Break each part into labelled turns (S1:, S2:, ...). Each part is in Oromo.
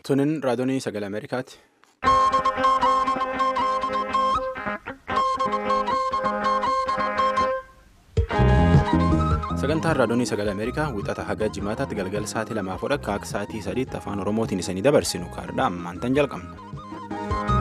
S1: Tunin raadiyoonii sagalee Ameerikaati. Sagantaan raadiyoonii sagalee Ameerikaa wixata haga jimaataatti galgala sa'aatii lamaaf akka akka sa'aatii sadiitti afaan Oromootiin isanii dabarsinu kaardhaa ammaantan jalqabna.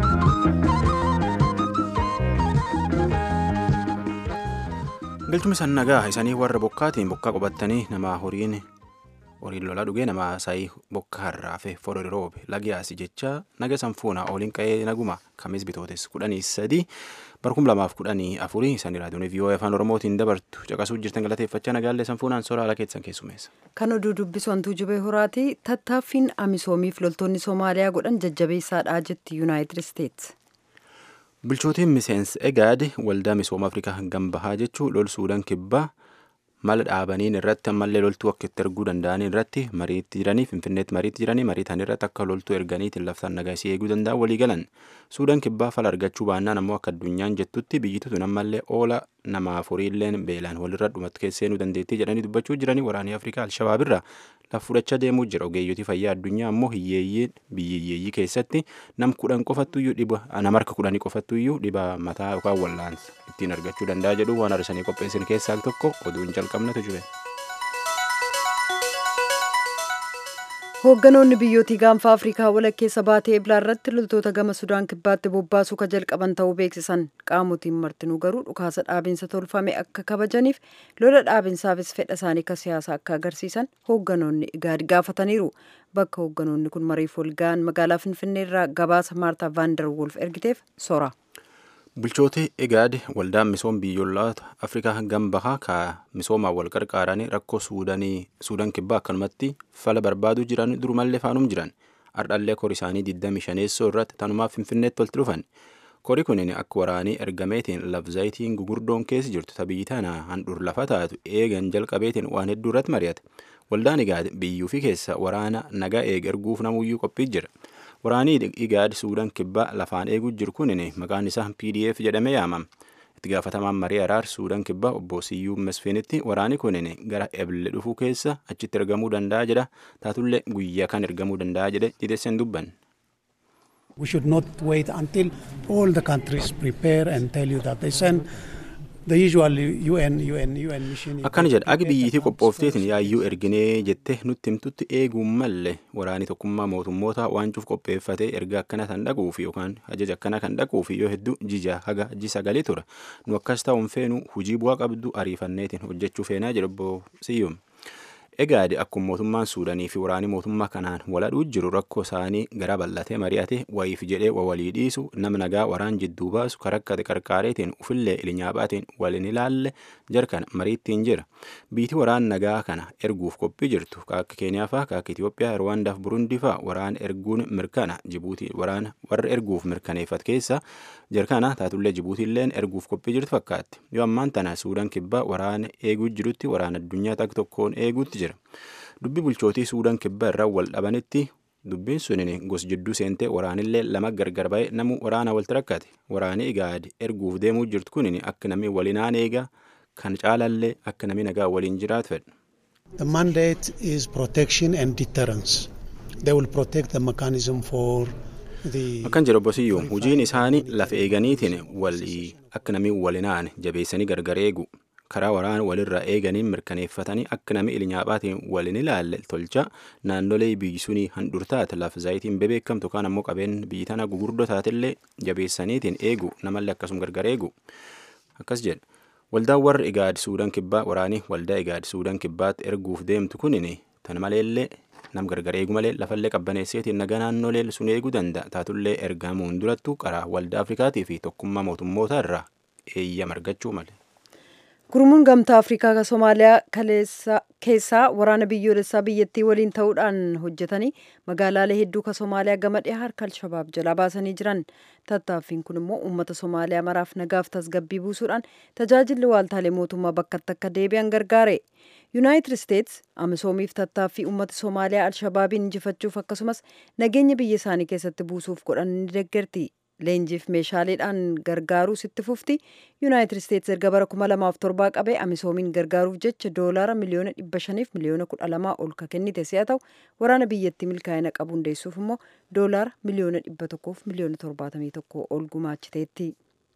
S1: Galchuma isaan nagaa isanii warra bokkaatiin bokkaa qubattanii nama horiin horiin lolaa dhugee nama saayii bokkaa harraafe forori roobe lagiyaasi jecha naga sanfuuna ooliin qa'ee naguma kamis bitootes kudhanii sadii barkum lamaaf kudhanii afurii isanii raadiyoonii vii'oo afaan oromootiin dabartu caqasuu jirtan galateeffachaa nagaallee sanfuunaan soora haala keessan keessumeessa.
S2: Kan oduu dubbisu hantuu jibee horaati tattaaffiin amisoomiif loltoonni Somaaliyaa godhan jajjabeessaadha jetti Yuunaayitid Isteetsi.
S1: Bulchootiin miseensa egaad waldaa misooma Afrikaa gambahaa jechuun lol suudaan kibbaa mala dhaabaniin irratti ammallee loltuu akka itti erguu danda'an irratti mariitti jiranii finfinneetti mariitti jiranii mariitan irratti akka loltuu erganiitiin laftaan nagaa isii eeguu danda'an walii galan suudaan kibbaa fala argachuu baannaan ammoo akka addunyaan jettutti biyyi tun ammallee oola nama afuriilleen beelaan walirra dhumatu keesseenuu dandeettii jedhanii dubbachuu jiranii waraanii afrikaa alshabaabirra laf fudhachaa deemuu jira ogeeyyotii fayyaa addunyaa ammoo hiyyeeyyii biyyi hiyyeeyyii keessatti nam kudhan qofattuyyuu dhiba nama harka kudhanii qofattuyyuu dhiba mataa yookaan wallaansa ittiin argachuu danda'a jedhu waan arsanii qopheessan keessaa tokko oduun jalqabnatu jire.
S2: Hoogganoonni biyyootii gaanfa Afrikaa walakkeessa baatee eblaa irratti loltoota gama Sudaan kibbaatti bobbaasuu ka jalqaban ta'uu beeksisan. Qaamotiin martinuu garuu dhukaasa dhaabinsa tolfame akka kabajaniif lola dhaabinsaafis fedha isaanii akka siyaasa akka agarsiisan hoogganoonni igaadi gaafataniiru. Bakka hoogganoonni kun mariif wal ga'an magaalaa Finfinnee irraa gabaasa Maartaa Vaandar Wolf ergiteef sora.
S1: Bulchooti egaad waldaan misooma biyyoolota Afrikaa gambahaa ka misoomaan wal qarqaaranii rakkoo suudaan kibbaa akkanumatti fala barbaaduu jiran durumallee faanum jiran ardhallee kor isaanii 25 irratti tanumaaf finfinneetti walitti dhufan kori kunin akka waraanii ergameetiin labzaayitiin gugurdoon keessa jirtu tabiyyi tana handhuur lafa taatu eegan jalqabeetiin waan hedduu irratti mari'ate waldaan egaad biyyuu fi keessa waraana nagaa eeg erguuf namuyyuu qophii jira. waraanii igaad suudaan kibbaa lafaan eeguu jiru kunin maqaan isaa pdf jedhamee yaamama itti gaafatamaan marii araar suudaan kibbaa obbo siyyuu mesfiinitti waraani kunin gara eble dhufuu keessa achitti ergamuu danda'a jedha taatullee guyyaa kan ergamuu danda'a jedhe dhideesseen dubban.
S3: We should not wait until all the countries prepare and tell you that they send
S1: akkana jedha agi biyyiitii qophoofteetiin yaayyuu erginee jettee nutti himtutti eeguun malle waraanii tokkummaa mootummoota waancuuf qopheeffatee erga akkana kan dhaquuf yookaan ajaja akkana kan dhaquuf yoo hedduu jija haga ji sagalee tura nu akkas ta'uun feenu hujii bu'aa qabdu ariifanneetiin hojjechuu feenaa jedha obbo Siyyum. Egaadi akkuma mootummaan Suudanii fi waraanii mootummaa kanaan waladhuu jiru rakkoo isaanii gara bal'atee mari'ate wayiif jedhee walii dhiisu nama nagaa waraan jidduu baasu karakkate qarqaareetiin ufillee ilinyaaphaatiin waliin ilaalle jarkan mariittiin jira. Biitii waraan nagaa kana erguuf qophii jirtu akka Keeniyaa fa'aa akka Itoophiyaa, Rwaandaa fi Burundii fa'aa waraan erguun mirkana Jibuutii waraana warra erguuf mirkaneeffat keessa jarkana taatullee Jibuutiilleen erguuf qophii jirtu fakkaatti. Yoo ammaan tana Suudaan kibbaa waraana eeguu jirutti waraana addunyaa takka tokkoon eeguutti jira. dubbi bulchootii suudaan kibbaa irraa wal dhabanitti dubbiin sunin gos jidduu seentee waraanillee lama gargar ba'e namu waraana walitti rakkate waraanii igaadi erguuf deemuu jirtu kunin akka namni walinaan eega kan caalallee akka namni nagaa waliin jiraatu fedha.
S3: The mandate is protection and deterrence. They will protect the mechanism for
S1: Akkan jedhu obbo Siyyuum hojiin isaanii lafa eeganiitiin walii akka namni walinaan jabeessanii gargar eegu. karaa waraana walirraa eeganiin mirkaneeffatanii akka namni ilinyaaphaatiin waliin ilaalle tolcha naannolee biyyi sunii handhurtaate lafa zaayitiin bebeekamtu kaan ammoo qabeen biyyi tana gugurdoo taatillee jabeessaniitiin eegu namallee akkasuma gargar eegu akkas jedha waldaan warra igaad suudaan kibbaa waraanii waldaa igaad suudaan kibbaatti erguuf deemtu kunin tan maleellee nam gargar eegu malee lafallee qabbaneesseetiin nagaa naannolee sun eeguu danda'a taatullee ergamuun durattu karaa waldaa afrikaatii fi tokkummaa mootummoota irraa eeyyama argachuu malee.
S2: Gurmuun gamtaa Afrikaa ka Somaaliyaa keessaa waraana biyyoolessaa biyyattii waliin ta'uudhaan hojjetanii magaalaalee hedduu ka Somaaliyaa gama dhiyaa harka Alshabaab jalaa baasanii jiran. Tattaaffiin kun immoo uummata Somaaliyaa maraaf nagaaf tasgabbii buusuudhaan tajaajilli waaltaalee mootummaa bakkatti akka deebi'an gargaare. Yuunaayitid Isteets Amisoomiif tattaaffii uummata Somaaliyaa Alshabaabiin injifachuuf akkasumas nageenya biyya isaanii keessatti buusuuf godhan ni deeggarti. leenjiif meeshaaleedhaan gargaaruu sitti fufti yuunaayitid isteetsi erga bara 2007 qabee amisoomiin gargaaruuf jecha doolaara miliyoona 500 miliyoona 12 ol ka kennite si'a ta'u waraana biyyattii milkaa'ina qabu hundeessuuf immoo doolaara miliyoona 100 miliyoona 71 ol gumaachiteetti.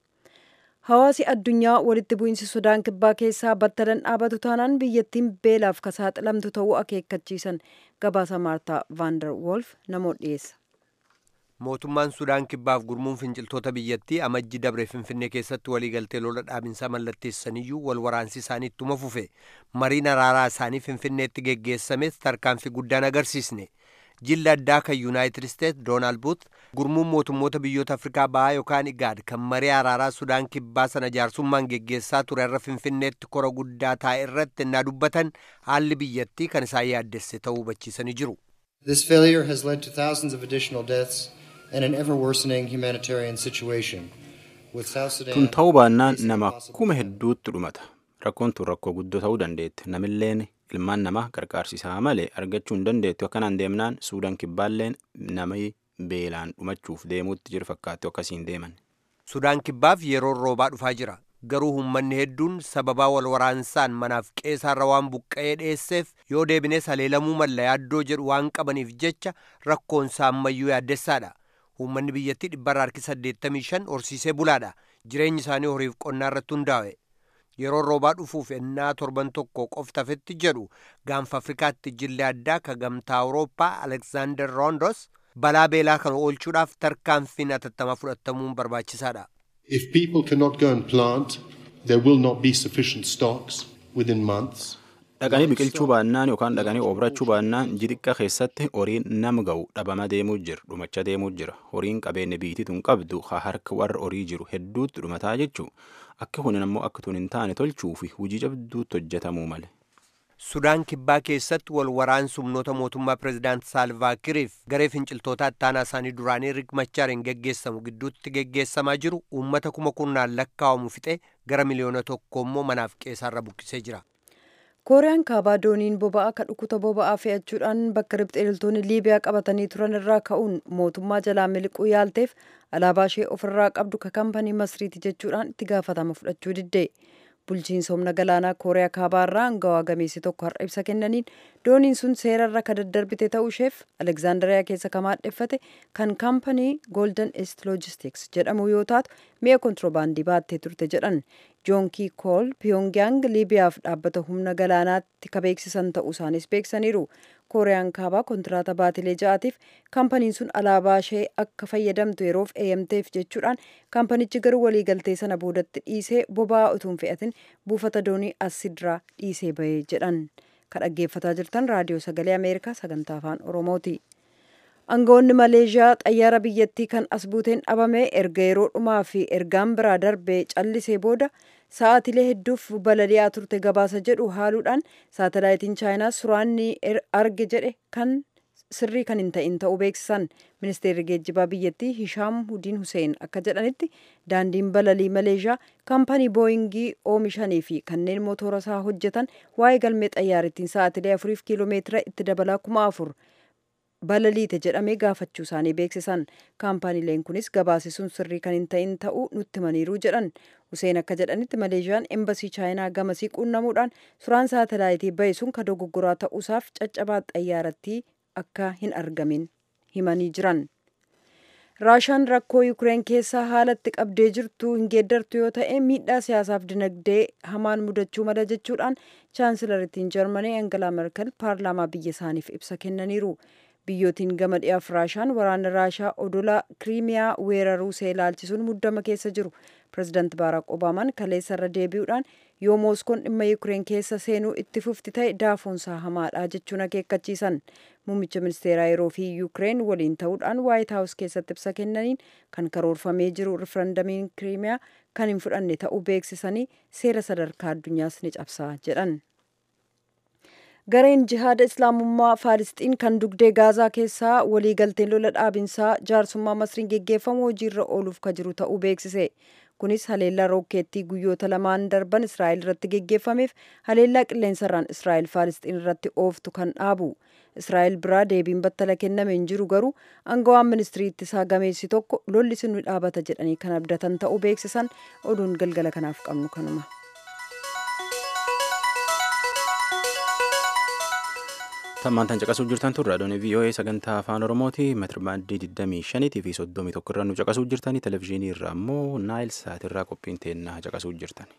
S2: Hawaasi addunyaa walitti bu'iinsi Sudaan kibbaa keessaa battalan dhaabatu taanaan biyyattiin beelaaf ka saaxilamtu ta'uu akeekkachiisan gabaasa Maartaa Vaandar Wolf namoota dhiyeessa.
S4: mootummaan sudaan kibbaaf gurmuun finciltoota biyyattii amajji dabre finfinnee keessatti waliigaltee lola dhaabinsaa mallatteessaniyyuu wal waraansi isaanii ittuma fufe mariin araaraa isaanii finfinneetti geggeessames tarkaanfii guddaan agarsiisne jilli addaa kan yuunaayitid isteets doonaald buut gurmuun mootummoota biyyoota afrikaa bahaa yookaan igaad kan marii araaraa sudaan kibbaa sana jaarsummaan geggeessaa ture irra finfinneetti kora guddaa taa'e irratti innaa dubbatan haalli biyyattii kan isaan yaaddesse ta'uu hubachiisanii jiru.
S5: This failure has led to thousands of additional deaths and an ever worsening humanitarian situation. With South Sudan
S1: Tun ta'uu baannaan nama kuma hedduutti dhumata. Rakkoon tun rakkoo guddoo ta'uu dandeetti. Namilleen ilmaan namaa gargaarsisaa malee argachuu hin dandeettu. Akkanaan deemnaan Suudaan kibbaalleen nama beelaan dhumachuuf deemuutti jiru fakkaattu akkasiin deeman.
S4: Sudaan kibbaaf yeroon roobaa dhufaa jira. Garuu uummanni hedduun sababaa wal waraansaan manaaf qeessaarra waan buqqa'ee dheesseef yoo deebines haleelamuu malla yaaddoo jedhu waan qabaniif jecha rakkoonsaa ammayyuu yaaddessaadha. Uummanni biyyattii dhibbarra harki 85 horsiisee bulaadha. Jireenyi isaanii horiif qonnaa irratti hundaa'e. Yeroo roobaa dhufuuf ennaa torban tokko qoftafetti jedhu gaanfa Afrikaatti jilli addaa ka gamtaa Awurooppaa Aleksaandar Roondos balaa beelaa kana oolchuudhaaf tarkaanfiin atattamaa fudhatamuun barbaachisaadha.
S6: If people cannot go and plant, there will not be sufficient stocks within months.
S1: Dhaqanii biqilchuu baannaan yookaan dhaqanii obrachuu baannaan jixiqqa keessatti horiin nama ga'u dhabama deemuu jira dhumacha deemuu jira horiin qabeenya biitiituun qabdu haa harka warra horii jiru hedduutti dhumataa jechuu akka kunin ammoo akka tun hin taane tolchuu fi hojii jabduutti hojjetamuu male.
S4: Sudaan kibbaa keessatti wal waraansi humnoota mootummaa pireezidaant Saalvaakiriif garee finciltoota ittaanaa isaanii duraanii Riik Machaariin geggeessamu gidduutti geggeessamaa jiru uummata kuma kurnaan lakkaa'amu fixee gara miliyoona tokko immoo manaaf qeessaarra buqqisee jira.
S2: kooriyaan kaabaa dooniin boba'aa ka dhukuta boba'aa fe'achuudhaan bakka ribxeeltoonni liibiyaa qabatanii turan irraa ka'uun mootummaa jalaa miliquu yaalteef alaabaa ishee ofirraa qabdu ka kampanii masriiti jechuudhaan itti gaafatama fudhachuu didde bulchiinsa humna galaanaa kooriyaa kaabaa irraa angawaa gameessi tokko har'a ibsa kennaniin dooniin sun seerarra ka daddarbite ta'uu isheef alekzaandariyaa keessa ka maadheffate kan kampanii golden east logistics jedhamu yoo taatu mi'a kontiroobaandii baattee turte jedhan joonkii kool piyongyang liibiyaaf dhaabbata humna galaanaatti ka beeksisan ta'uu isaanis beeksaniiru kooriyaan kaabaa kontiraata baatilee ja'aatiif kaampaniin sun alaabaa ishee akka fayyadamtu yeroof eeyamteef jechuudhaan kaampanichi garuu waliigaltee sana boodatti dhiisee boba'aa utuun fe'atin buufata doonii asidraa dhiisee bahee jedhan ka dhaggeeffataa jirtan raadiyoo sagalee ameerikaa sagantaa afaan oromooti. Aangawoonni Maleeshiyaa xayyaara biyyattii kan as buuteen dhabame erga yeroo dhumaa fi ergaan biraa darbee callisee booda sa'aatilee hedduuf balali'aa turte gabaasa jedhu haaluudhaan saatalaayitiin chaayinaa suraanni arge jedhe kan sirrii kan hin ta'in ta'uu beeksisan ministeerri geejjibaa biyyattii Hishaam Hudiin Hussein akka jedhanitti daandiin balalii Maleeshiyaa kaampanii booyingii oomishanii fi kanneen motora isaa hojjetan waa'ee galmee xayyaarittiin sa'aatilee afuriif kiiloomeetira itti dabalaa kuma afur balaliite jedhamee gaafachuu isaanii beeksisan kaampaniileen kunis gabaasisuun sirrii kan hin ta'in ta'uu nutti himaniiru jedhan Huseen akka jedhanitti Maleeshiyaan embasii chaayinaa gamasii quunnamuudhaan suuraan saatalaayitii bahe sun ka dogoggoraa ta'uusaaf caccabaa xayyaarattii akka hin argamin himanii jiran. Raashaan rakkoo Yukireen keessaa haalatti qabdee jirtu hin geeddartu yoo ta'e miidhaa siyaasaaf dinagdee hamaan mudachuu mala jechuudhaan chaansilarittiin Jarmanii Angela Merkel paarlaamaa biyya isaaniif ibsa kennaniiru. biyyootiin gama dhiyaaf raashaan waraana raashaa odola kiriimiyaa weeraruu see ilaalchisuun muddama keessa jiru pirezidaanti baaraak obaamaan kaleessa irra deebi'uudhaan yoo mooskoon dhimma yukireen keessa seenuu itti fufti ta'e daafoonsaa hamaadha jechuun akeekkachiisan muummicha ministeeraa yeroo fi yukireen waliin ta'uudhaan waayit haawus keessatti ibsa kennaniin kan karoorfamee jiru rifarandamiin kiriimiyaa kan hin fudhanne ta'uu beeksisanii seera sadarkaa addunyaas ni cabsaa jedhan. gareen jihaada islaamummaa faalisxiin kan dugdee gaazaa keessaa waliigalteen lola dhaabinsaa jaarsummaa masriin geggeeffamu hojiirra ooluuf ka jiru ta'uu beeksise kunis haleellaa rookeettii guyyoota lamaan darban israa'el irratti geggeeffameef haleellaa qilleensarraan israa'el faalisxiin irratti ooftu kan dhaabu israa'el biraa deebiin battala kenname hin jiru garuu aangawaan ministirii ittisaa gameessi tokko lolli sun ni dhaabata jedhanii kan abdatan ta'uu beeksisan oduun galgala kanaaf qabnu kanuma.
S1: tammaantan caqasuu jirtan turre adoonii VOA sagantaa afaan oromooti meetirbaandii 25 fi 31 irra nu caqasuu jirtani televezyiinii irraa immoo naayil saatirraa qophiin teennaa caqasuu jirtan.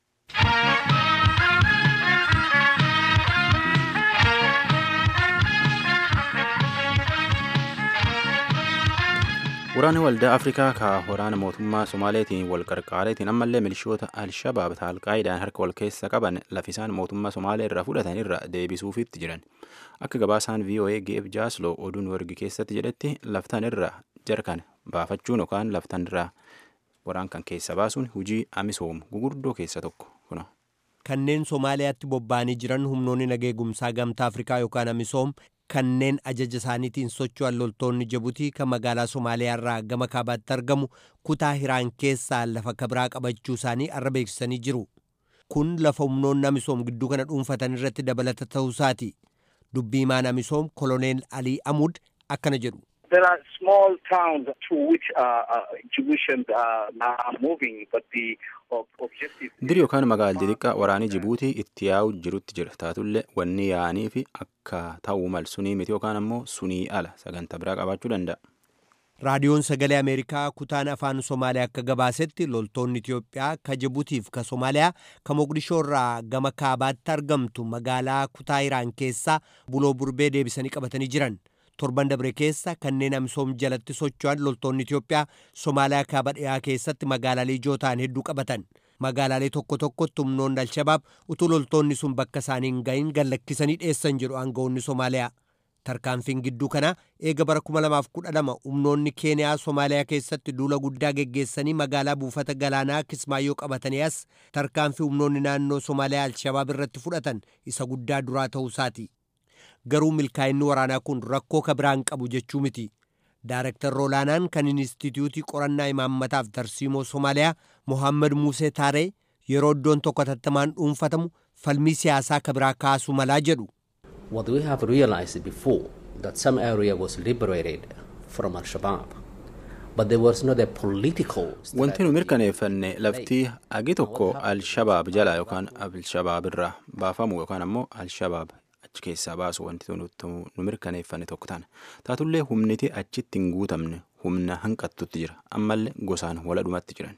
S1: Waraanni waldaa Afrikaa ka waraana mootummaa Somaaleetiin wal qarqaareetiin ammallee milishoota Alshabaab Alqaayidaan harka wal keessa qaban lafisaan mootummaa Somaalee irraa fudhatan irra deebisuufitti jiran. Akka gabaasaan VOA Geef Jaasloo oduun wargi keessatti jedhetti laftan irra jarkan baafachuun yookaan laftan irraa waraan kan keessa baasuun hujii amisoom gugurdoo keessa tokko kuna.
S4: Kanneen Somaaliyaatti bobba'anii jiran humnoonni nageegumsaa gamtaa Afrikaa yookaan amisoom kanneen ajaja isaaniitiin socho'an loltoonni Jibuutii kan magaalaa Somaaliyaa irraa gama kaabaatti argamu kutaa Hiraan keessaa lafa kabiraa qabachuu isaanii arra beeksisanii jiru. Kun lafa humnoonni amisoom gidduu kana dhuunfatan irratti dabalata ta'uusaati. Dubbii himaan amisoom koloneel Alii Amud akkana jedhu.
S7: There are small towns to which uh, uh, Djiboutians are now moving, but the objective...
S1: Diri yookaan magaalli xixiqqaa waraanii Jibuutii itti yaa'u jirutti jira. Taatullee wanni yaa'anii fi akka ta'uu mal sunii miti yookaan ammoo sunii ala sagantaa biraa qabaachuu danda'a.
S4: Raadiyoon Sagalee Ameerikaa kutaan afaan Somaaliyaa akka gabaasetti loltoonni Itiyoophiyaa ka Jibuutiif ka Somaaliyaa ka Moqdishoo irraa gama kaabaatti argamtu magaalaa kutaa Iraan keessaa buloo burbee deebisanii qabatanii jiran. torban dabre keessa kanneen amisoom jalatti socho'an loltoonni Itiyoophiyaa Somaaliyaa kaaba dhiyaa keessatti magaalaalee ijoo ta'an hedduu qabatan. Magaalaalee tokko tokkotti humnoonni Alshabaab utuu loltoonni sun bakka isaanii hin gahin gallakkisanii dheessan jedhu aangawoonni Somaaliyaa. Tarkaanfiin gidduu kanaa eega bara 2012 humnoonni Keeniyaa Somaaliyaa keessatti duula guddaa geggeessanii magaalaa buufata galaanaa Kismaayyoo qabatanii as tarkaanfii humnoonni naannoo Somaaliyaa Alshabaab irratti fudhatan isa guddaa duraa ta'uusaati. garuu milkaa'inni waraanaa kun rakkoo ka biraan qabu jechuu miti. Daarektar Roolaanaan kan Inistituutii Qorannaa Imaammataaf Tarsiimoo Somaaliyaa Mohaammed Musee Taaree yeroo iddoon tokko tattamaan dhuunfatamu falmii siyaasaa ka biraa kaasuu malaa jedhu.
S8: What we have realized before that some area was liberated from Al-Shabaab. But there was not a political
S1: Wanti nu mirkaneeffanne laftii agi tokko Al-Shabaab jala yookaan Al-Shabaab irraa baafamu yookaan ammoo Al-Shabaab achi keessaa baasu wanti nu mirkaneeffanne tokko taana. Taatullee humniti achitti hin guutamne humna hanqattutti jira. Ammallee gosaan waladhumatti jiran.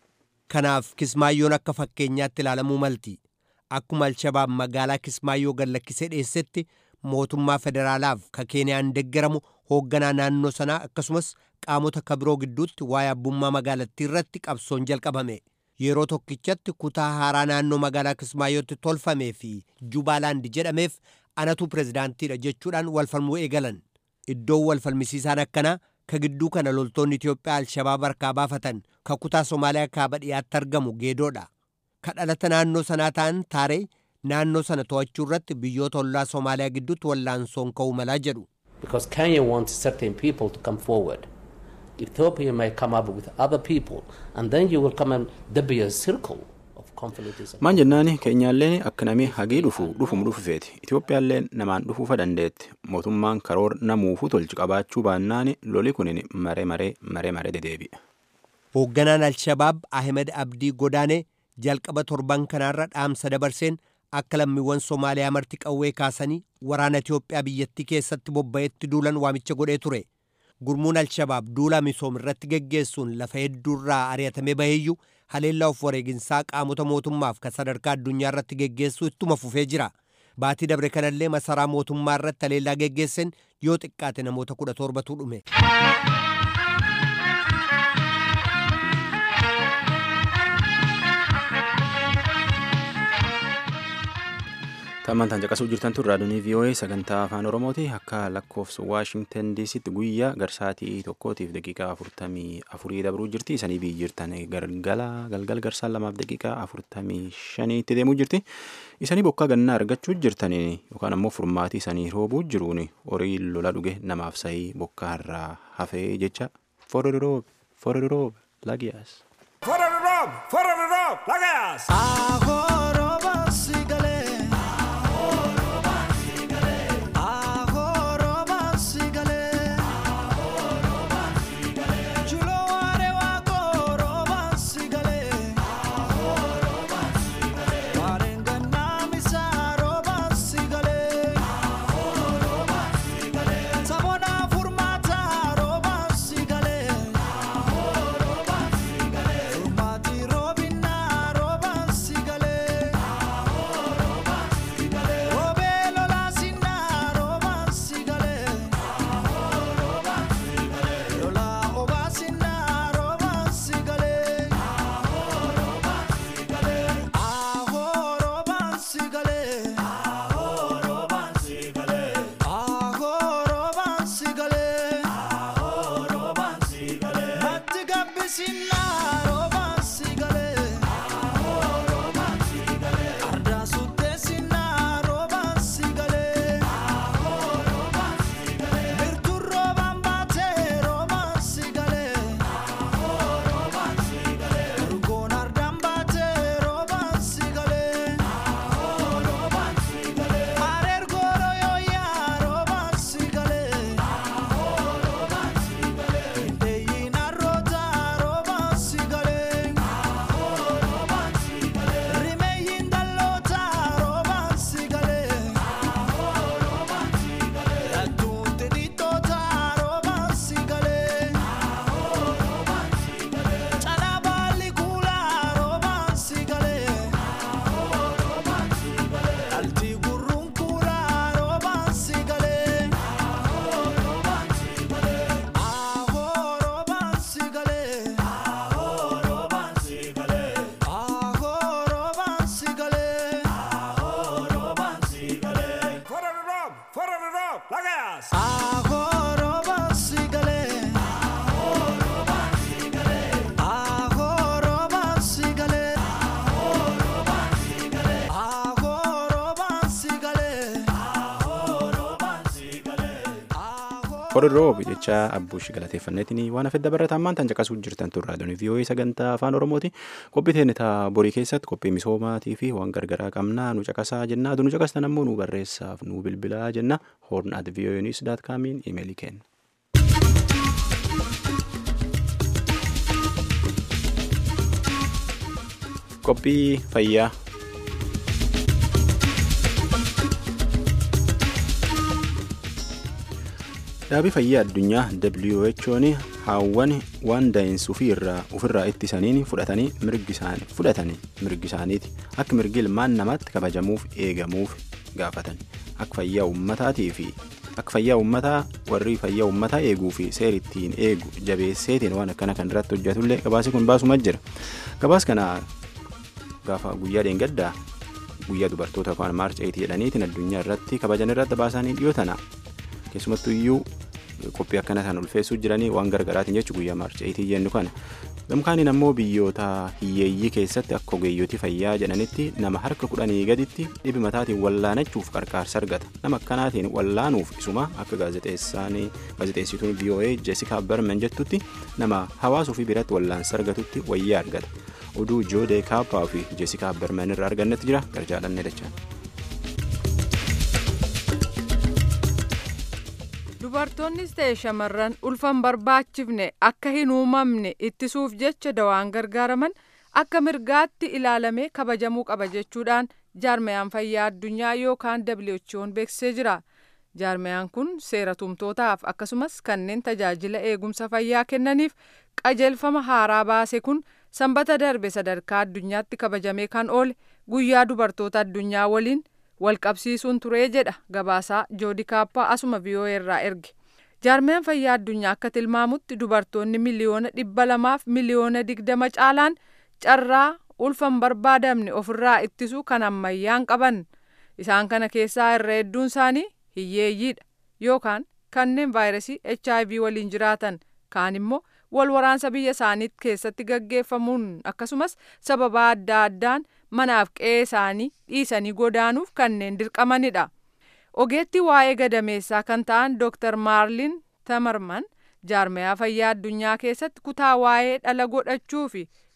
S4: Kanaaf Kismaayyoon akka fakkeenyaatti ilaalamuu malti. Akkuma Alshabaab magaalaa Kismaayyoo gallakkisee dhiyeessetti mootummaa federaalaaf ka Keeniyaan deeggaramu hoogganaa naannoo sanaa akkasumas qaamota ka biroo gidduutti waa'ee abbummaa magaalattii irratti qabsoon jalqabame. Yeroo tokkichatti kutaa haaraa naannoo magaalaa Kismaayyootti tolfamee fi Jubaalaand jedhameef anatu pirezidaantiidha jechuudhaan walfalmuu eegalan. Iddoon walfalmisiisaan akkanaa ka gidduu kana loltoonni Itiyoophiyaa Alshabaab harkaa baafatan ka kutaa Somaaliyaa kaaba dhiyaatti argamu geedoodha. Ka dhalata naannoo sanaa ta'an taaree naannoo sana to'achuu irratti biyyoota ollaa Somaaliyaa gidduutti wallaansoon ka'uu malaa jedhu.
S8: Because Kenya wants certain people to come forward. Ethiopia may come up with other people and then you will come and there be a circle of conflict.
S1: Maan jennaani keenyaallee akka namni hagii dhufu dhufum dhufufeeti. Itoophiyaallee namaan dhufuufa dandeetti. Mootummaan karoor namuufuu tolchi qabaachuu baannaani loli kunin maree maree maree maree dedeebi'a.
S4: Hoogganaan Alshabaab Ahmed Abdii Godaanee jalqaba torban kanaarra dhaamsa dabarseen akka lammiiwwan Somaaliyaa marti qawwee kaasanii waraana Itiyoophiyaa biyyattii keessatti bobba'etti duulan waamicha godhee ture. Gurmuun Alshabaab duula misoom irratti geggeessuun lafa hedduurraa ari'atamee baheeyyuu haleellaa of wareeginsaa qaamota mootummaaf kan sadarkaa addunyaa irratti geggeessuu ittuma fufee jira. Baatii dabre kanallee masaraa mootummaa irratti haleellaa geggeesseen yoo xiqqaate namoota kudha torbatu dhume.
S1: Tammantaan caqasuu jirtan tun raadiyoonii VOA sagantaa afaan Oromooti akka lakkoofsa Waashingtan DCtti guyyaa garsaatii tokkootiif daqiiqaa afurtamii afurii dabruu jirti. Isanii biyyi jirtan galgala galgal garsaan lamaaf daqiiqaa afurtamii shaniitti deemuu jirti. Isanii bokkaa gannaa argachuu jirtan yookaan ammoo furmaatii isanii roobuu jiruun horii lola dhuge namaaf sahii bokkaa irraa hafee jecha fororoobe fororoobe lagiyaas.
S9: Fororoobe rob, for the rob, lagas.
S1: Korroob jecha abbuushi galateeffanneetiin waan hafedda barreetaa ammaan tan caqasuu jirtan turraa doonii vii'oo'ee sagantaa afaan oromooti qophii teenya borii keessatti qophii misoomaatii fi waan gargaraa qabnaa nu caqasaa jennaa nu caqastan ammoo nu barreessaaf nu bilbilaa jenna hoorn at vii'oo'ee niws daat kaamiin imeelii kenna. qophii fayyaa dhaabii fayyaa addunyaa who'n haawwan waan daa'insa ofirraa ittisaniin fudhatanii fudhatanii mirgi isaaniiti akka mirgi ilmaan namaatti kabajamuuf eegamuuf gaafatan akka fayyaa ummataatii fi akka fayyaa ummataa warri fayyaa ummataa eeguu fi seera ittiin eegu jabeesseetiin waan akkana kan irratti hojjetullee gabaasi kun baasuma jira gabaas kana gaafa guyyaa dheengaddaa guyyaa dubartoota afaan maarch 8 jedhaniitiin addunyaa irratti kabajan irratti baasanii dhiyootana keessumattuu iyyuu qophii akkana kan ulfeessuu jiranii waan gargaraatiin jechuun guyyaa maarch 8 jennu kana gamkaaniin ammoo biyyoota hiyyeeyyii keessatti akka ogeeyyotii fayyaa jedhanitti nama harka kudhanii gaditti dhibi mataatiin wallaanachuuf qarqaarsa argata nama akkanaatiin wallaanuuf isuma akka gaazexeessituun voa jeesikaa berman jettutti nama hawaasuu fi biratti wallaansa argatutti wayyaa argata oduu joodee kaappaa fi jeesikaa berman irraa argannetti jira garjaalanne dachaan.
S10: dubartoonnis ta'e shamarran ulfan barbaachifne akka hin uumamne ittisuuf jecha dawaan gargaaraman akka mirgaatti ilaalamee kabajamuu qaba jechuudhaan jaarmayaan fayyaa addunyaa yookaan who'n beeksisee jira jaarmayaan kun seera tumtootaaf akkasumas kanneen tajaajila eegumsa fayyaa kennaniif qajeelfama haaraa baase kun sanbata darbe sadarkaa addunyaatti kabajamee kan oole guyyaa dubartoota addunyaa waliin walqabsiisuun turee jedha gabaasaa joodi kaappaa asuma vii'oo irraa erge jaarmiyaan fayyaa addunyaa akka tilmaamutti dubartoonni miliyoona dhibba lamaaf miliyoona digdama caalaan carraa ulfan barbaadamne ofirraa ittisuu kan ammayyaan qaban isaan kana keessaa irra hedduun isaanii hiyyeeyyiidha yookaan kanneen vaayirasii hiv waliin jiraatan kaan immoo wal waraansa biyya isaanii keessatti gaggeeffamuun akkasumas sababa adda addaan manaaf qe'ee isaanii dhiisanii godaanuuf kanneen dirqamanidha. ogeetti waa'ee gadameessaa kan ta'an dr maarlin tamarman jaarmayaa fayyaa addunyaa keessatti kutaa waa'ee dhala godhachuu fi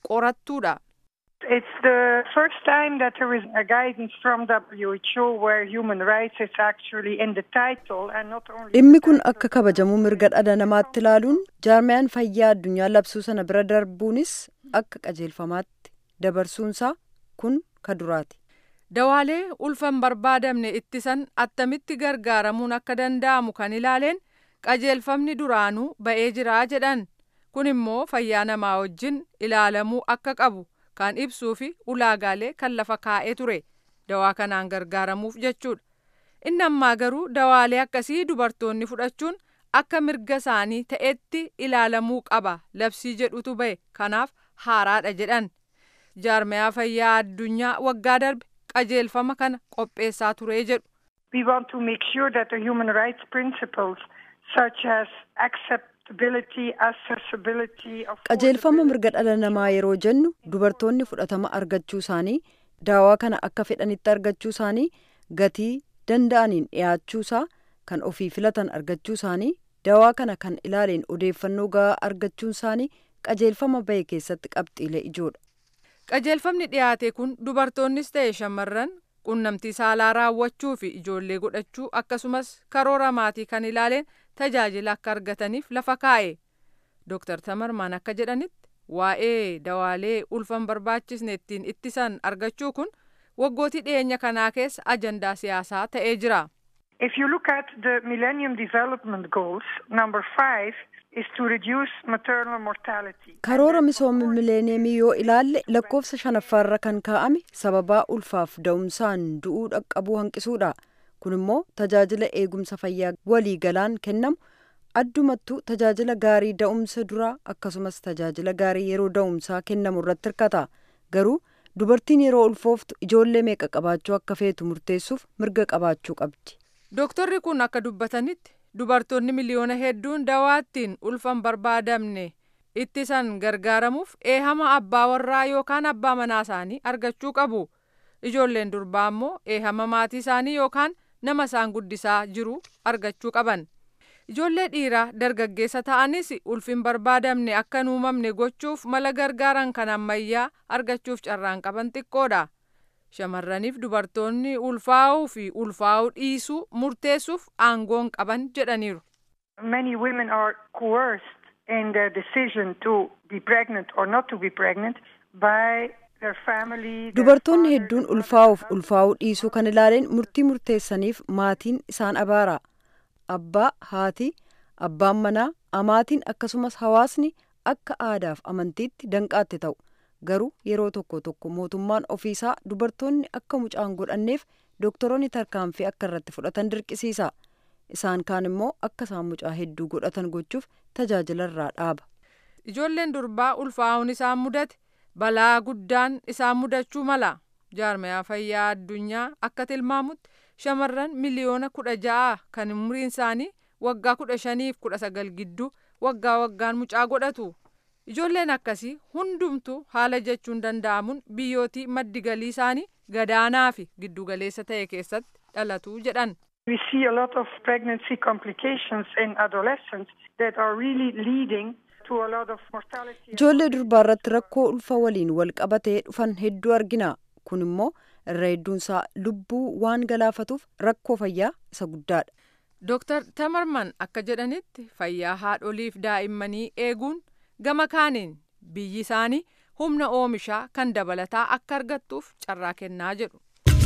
S10: qorattuudha.
S11: It's the first time that there is a guidance from WHO where human rights is actually in the title and not only.
S2: Dhimmi kun akka kabajamuu mirga dhala namaatti ilaaluun jaarmiyaan fayyaa addunyaa labsuu sana bira darbuunis akka qajeelfamaatti dabarsuunsaa kun ka duraati.
S10: Dawaalee ulfan barbaadamne ittisan attamitti gargaaramuun akka danda'amu kan ilaaleen qajeelfamni duraanuu ba'ee jiraa jedhan kun immoo fayyaa namaa wajjin ilaalamuu akka qabu kan ibsuu fi ulaagaalee kan lafa kaa'ee ture dawaa kanaan gargaaramuuf jechuudha. Inni ammaa garuu dawaalee akkasii dubartoonni fudhachuun akka mirga isaanii ta'etti ilaalamuu qaba labsii jedhutu ba'e kanaaf haaraadha jedhan. Jaarmiyaa fayyaa addunyaa waggaa darbe qajeelfama kana qopheessaa ture jedhu.
S11: We want to make sure that the human rights principles such as acceptability, accessibility,
S2: qajeelfama mirga dhala namaa yeroo jennu dubartoonni fudhatama argachuu isaanii daawaa kana akka fedhanitti argachuu isaanii gatii danda'aniin dhiyaachuusaa kan ofii filatan argachuu isaanii daawaa kana kan ilaaleen odeeffannoo gahaa argachuun isaanii qajeelfama bahe keessatti qabxiilee ijoodha.
S10: Qajeelfamni dhiyaate kun dubartoonnis ta'e shamarran qunnamtii saalaa raawwachuu fi ijoollee godhachuu akkasumas karoora maatii kan ilaaleen tajaajila akka argataniif lafa kaa'e. Dooktar Tamarmaan akka jedhanitti waa'ee dawaalee ulfan barbaachisne ittiin ittisan argachuu kun waggootii dhiyeenya kanaa keessa ajandaa siyaasaa ta'ee jira.
S11: If you look at the Millennium Development Goals, number five is to reduce maternal mortality.
S2: Karoora misooma mileeniyemii yoo ilaalle lakkoofsa shanaffaarra kan kaa'ame sababaa ulfaaf da'umsaan du'uu dhaqqabuu hanqisuudha. Kun immoo tajaajila eegumsa fayyaa walii galaan kennamu addumattuu tajaajila gaarii da'umsa duraa akkasumas tajaajila gaarii yeroo da'umsaa kennamu irratti hirkata. Garuu dubartiin yeroo ulfooftu ijoollee meeqa qabaachuu akka feetu murteessuuf mirga qabaachuu qabdi.
S10: Dooktorri kun akka dubbatanitti dubartoonni miliyoona hedduun dawaattiin ulfan barbaadamne ittisan gargaaramuuf eehama abbaa warraa yookaan abbaa manaa isaanii argachuu qabu. Ijoolleen durbaa immoo eehama maatii isaanii yookaan nama isaan guddisaa jiru argachuu qaban. Ijoollee dhiiraa dargaggeessa ta'anis ulfin barbaadamne akka hin uumamne gochuuf mala gargaaran kan ammayyaa argachuuf carraan qaban xiqqoodha. Shamarraniif dubartoonni ulfaa'uu fi ulfaa'uu dhiisuu murteessuuf aangoon qaban jedhaniiru.
S11: Many women are coerced in their decision to be pregnant or not to be pregnant by their family.
S2: Dubartoonni hedduun ulfaa'uuf ulfaa'uu dhiisuu kan ilaaleen murtii murteessaniif maatiin isaan abaara. Abbaa, haati, abbaan manaa, amaatiin akkasumas hawaasni akka aadaaf amantiitti danqaatti ta'u. Garuu yeroo tokko tokko mootummaan ofiisaa dubartoonni akka mucaan godhanneef doktoroonni tarkaanfii akka irratti fudhatan dirqisiisa. Isaan kaan immoo akka isaan mucaa hedduu godhatan gochuuf tajaajila irraa dhaaba.
S10: Ijoolleen durbaa ulfaa'uun isaan mudate balaa guddaan isaan mudachuu mala. Jaarmiyaa fayyaa addunyaa akka tilmaamutti shamarran miliyoona kudha ja'a kan umriin isaanii waggaa kudha shaniif kudha sagal gidduu waggaa waggaan mucaa godhatu. Ijoolleen akkasii hundumtuu haala jechuun danda'amuun biyyootii maddi galii isaanii gadaanaa fi giddugaleessa ta'e keessatti dhalatu jedhan.
S11: We see a lot of pregnancy complications in adolescents that are really leading to a lot of mortality.
S2: Ijoollee durbaa irratti rakkoo ulfa waliin wal qabatee dhufan hedduu argina. Kun immoo irra hedduunsaa lubbuu waan galaafatuuf rakkoo fayyaa isa guddaadha.
S10: Dooktar Tamarman akka jedhanitti fayyaa haadholiif daa'immanii eeguun gama kaaniin biyyi isaanii humna oomishaa kan dabalataa akka argattuuf carraa kennaa jedhu.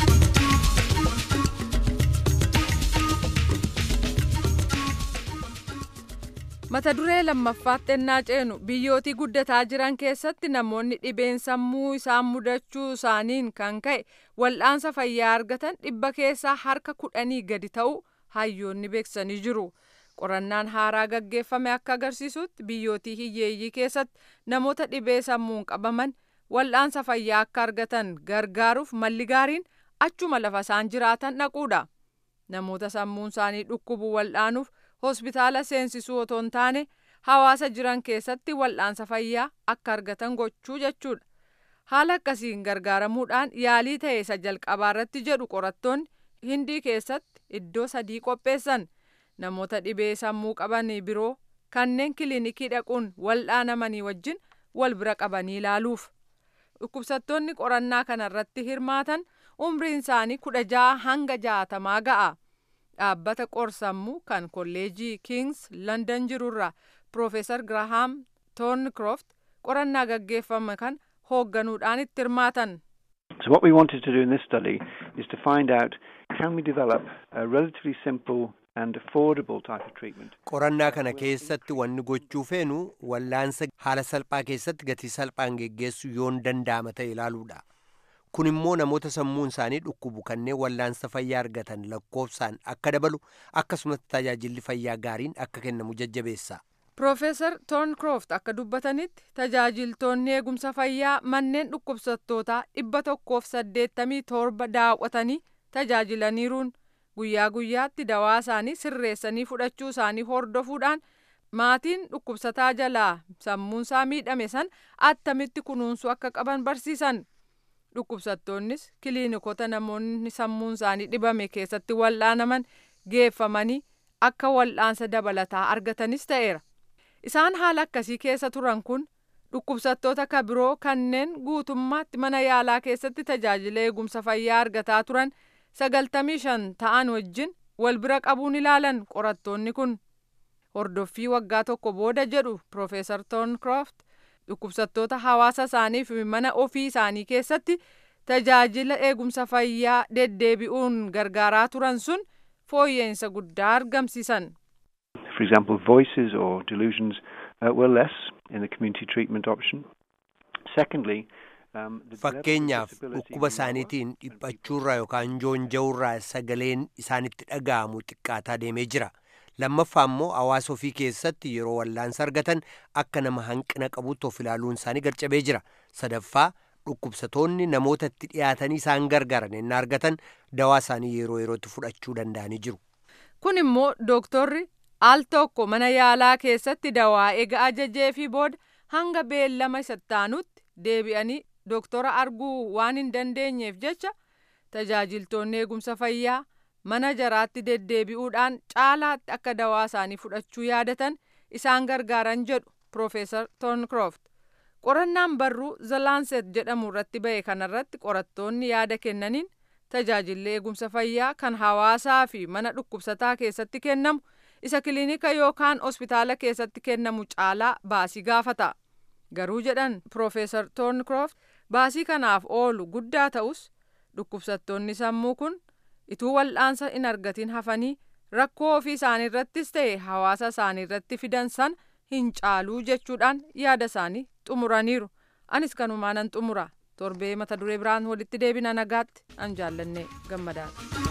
S10: mata duree lammaffaatti ennaa ceenu biyyootii guddataa jiran keessatti namoonni dhibeen sammuu isaan mudachuu isaaniin kan ka'e wal'aansa fayyaa argatan dhibba keessaa harka kudhanii gadi ta'uu hayyoonni beeksisanii jiru. qorannaan haaraa gaggeeffame akka agarsiisutti biyyootii hiyyeeyyii keessatti namoota dhibee sammuun qabaman wal'aansa fayyaa akka argatan gargaaruuf malli gaariin achuma lafa isaan jiraatan dhaquudha. Namoota sammuun isaanii dhukkubu wal'aanuuf hospitaala seensisuu otoo hin taane hawaasa jiran keessatti wal'aansa fayyaa akka argatan gochuu jechuudha. Haala akkasiin gargaaramuudhaan yaalii ta'e isa jalqabaa irratti jedhu qorattoonni hindii keessatti iddoo sadii qopheessan. namoota dhibee sammuu qaban biroo kanneen kiliinikii dhaquun wal'aanamanii wajjin wal bira qabanii ilaaluuf dhukkubsattoonni qorannaa kanarratti hirmaatan umriin isaanii kudha jaha hanga jaatamaa ga'a dhaabbata qorsammuu kan kolleejii kings london jirurra piroofeesar girahaam toornkroft qorannaa gaggeeffame kan hoogganuudhaan itti hirmaatan.
S12: So what we wanted to do in this study is to find out can we develop a relatively simple and affordable type of treatment.
S4: Qorannaa kana keessatti wanni gochuu feenu wallaansa haala salphaa keessatti gatii salphaan geggeessuu yoon danda'ama ta'e ilaaluudha. Kun immoo namoota sammuun isaanii dhukkubu kanneen wallaansa fayyaa argatan lakkoofsaan akka dabalu akkasumas tajaajilli fayyaa gaariin akka kennamu jajjabeessa.
S10: Piroofeesar Toonkroft akka dubbatanitti tajaajiltoonni eegumsa fayyaa manneen dhukkubsattootaa dhibba tokkoof saddeettamii torba daawwatanii tajaajilaniiruun guyyaa guyyaatti dawaa isaanii sirreessanii fudhachuu isaanii hordofuudhaan maatiin dhukkubsataa jalaa sammuunsaa miidhame san attamitti kunuunsuu akka qaban barsiisan. Dhukkubsattoonnis kiliinikota namoonni sammuun isaanii dhibame keessatti wal'aanaman geeffamanii akka wal'aansa dabalataa argatanis ta'eera. Isaan haala akkasii keessa turan kun dhukkubsattoota ka biroo kanneen guutummaatti mana yaalaa keessatti tajaajila eegumsa fayyaa argataa turan sagaltamii shan ta'an wajjin wal bira qabuun ilaalan qorattoonni kun. Hordoffii waggaa tokko booda jedhu Piroofeesar Toonkroft dhukkubsattoota hawaasa isaanii fi mana ofii isaanii keessatti tajaajila eegumsa fayyaa deddeebi'uun gargaaraa turan sun fooyya'insa guddaa argamsiisan.
S12: For example, voices or delusions uh, were less in the community treatment option. Secondly, um, the
S4: Fakkeenyaaf dhukkuba isaaniitiin dhiphachuurraa yookaan joonja'uurraa sagaleen isaanitti dhaga'amu xiqqaataa deemee jira. Lammaffaa immoo hawaasa ofii keessatti yeroo wallaansa argatan akka nama hanqina qabutti of ilaaluun isaanii garcabee jira. Sadaffaa dhukkubsatoonni namoota itti dhiyaatanii isaan gargaaran ennaa argatan dawaa isaanii yeroo yerootti fudhachuu danda'anii jiru.
S10: Kun immoo dooktorri al tokko mana yaalaa keessatti dawaa eega ajajee fi booda hanga beellama isattaanutti deebi'anii dooktora arguu waan hin dandeenyeef jecha tajaajiltoonni eegumsa fayyaa mana jaraatti deddeebi'uudhaan caalaatti akka dawaa isaanii fudhachuu yaadatan isaan gargaaran jedhu Piroofeesar Toonkroft. Qorannaan barruu Zalaanset jedhamu irratti ba'e kanarratti qorattoonni yaada kennaniin tajaajilli eegumsa fayyaa kan hawaasaa fi mana dhukkubsataa keessatti kennamu isa kiliinika yookaan hospitaala keessatti kennamu caalaa baasii gaafata. Garuu jedhan Piroofeesar Toonkroft baasii kanaaf oolu guddaa ta'us dhukkubsattoonni sammuu kun ituu wal'aansa hin argatin hafanii rakkoo ofii isaanii irrattis ta'e hawaasa isaanii irratti fidan san hin caaluu jechuudhaan yaada isaanii xumuraniiru. Anis kanumaanan xumura. Torbee mata duree biraan walitti deebina nagaatti an jaallanne gammadaadha.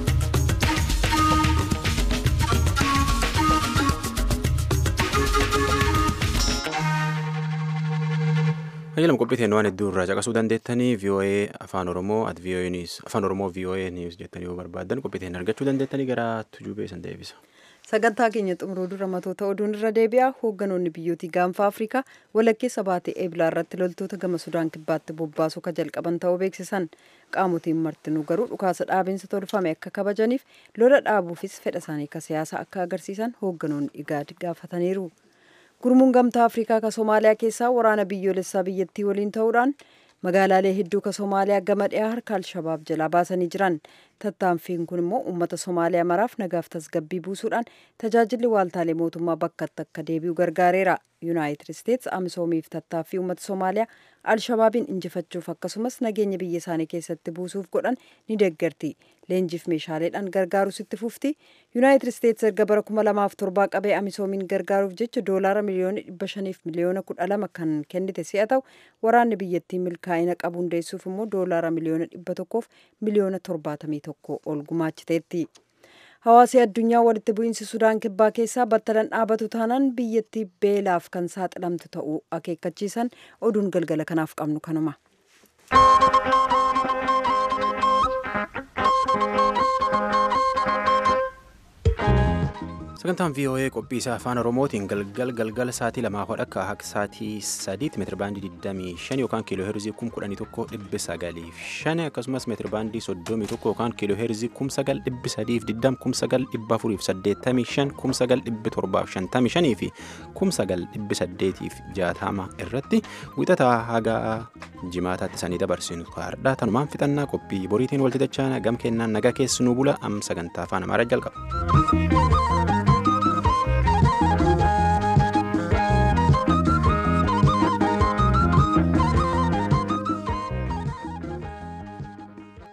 S1: Ajajam qophii waan hedduu irraa caqasuu dandeettanii VOA afaan Oromoo at VOA News afaan Oromoo VOA News jettanii yoo barbaaddan qophii argachuu dandeettanii gara tujubee san deebisa.
S2: Sagantaa keenya xumuruu dura matoota oduun irra deebi'a. Hoogganoonni biyyootii gaanfa Afrikaa walakkeessa baatee eebilaa irratti loltoota gama Sudaan kibbaatti bobbaasuu ka jalqaban ta'uu beeksisan. Qaamotiin martinuu garuu dhukaasa dhaabinsa tolfame akka kabajaniif lola dhaabuufis fedha isaanii akka siyaasa akka agarsiisan hoogganoonni igaad gaafataniiru. Gurmuun gamtaa Afrikaa ka Somaaliyaa keessaa waraana biyyoolessaa biyyattii waliin ta'uudhaan magaalaalee hedduu ka Somaaliyaa gama dhiyaa harka Alshabaab jalaa baasanii jiran. Tattaanfiin kun immoo uummata Somaaliyaa maraaf nagaaf tasgabbii buusuudhaan tajaajilli waaltaalee mootummaa bakkatti akka deebi'u gargaareera. Yuunaayitid Isteets Amisoomiif tattaaffii uummata Somaaliyaa Alshabaabiin injifachuuf akkasumas nageenya biyya isaanii keessatti buusuuf godhan ni deeggarti. Leenjiif meeshaaleedhaan gargaarus itti fufti. Yuunaayitid Isteets erga bara kuma lamaaf torbaa qabee Amisoomiin gargaaruuf jecha doolaara miliyoona dhibba shaniif miliyoona kudha lama kan kennite si'a ta'u waraanni biyyattii milkaa'ina qabu hundeessuuf immoo doolaara miliyoona dhibba tokkoof miliyoona torbaatamii tokko ol gumaachiteetti. Hawaasi addunyaa walitti bu'iinsi Sudaan kibbaa keessaa battalan dhaabatu taanaan biyyattii beelaaf kan saaxilamtu ta'uu akeekkachiisan oduun galgala kanaaf qabnu kanuma.
S1: sagantaan voa qophii isaa afaan oromootiin galgal galgala sa'aatii lamaa hodha akka akka sa'aatii sadiitti meetira baandii 25 yookaan kiiloo heerzii 11,905 akkasumas meetira baandii 31 yookaan kiiloo heerzii 9,320 9,485 9,755 fi 9,860 irratti wixataa haga jimaataatti sanii dabarsinu kaardhaa tanumaan fixannaa qophii boriitiin walti dachaa gam kennaan nagaa keessanuu bula am sagantaa afaan amaaraa jalqaba.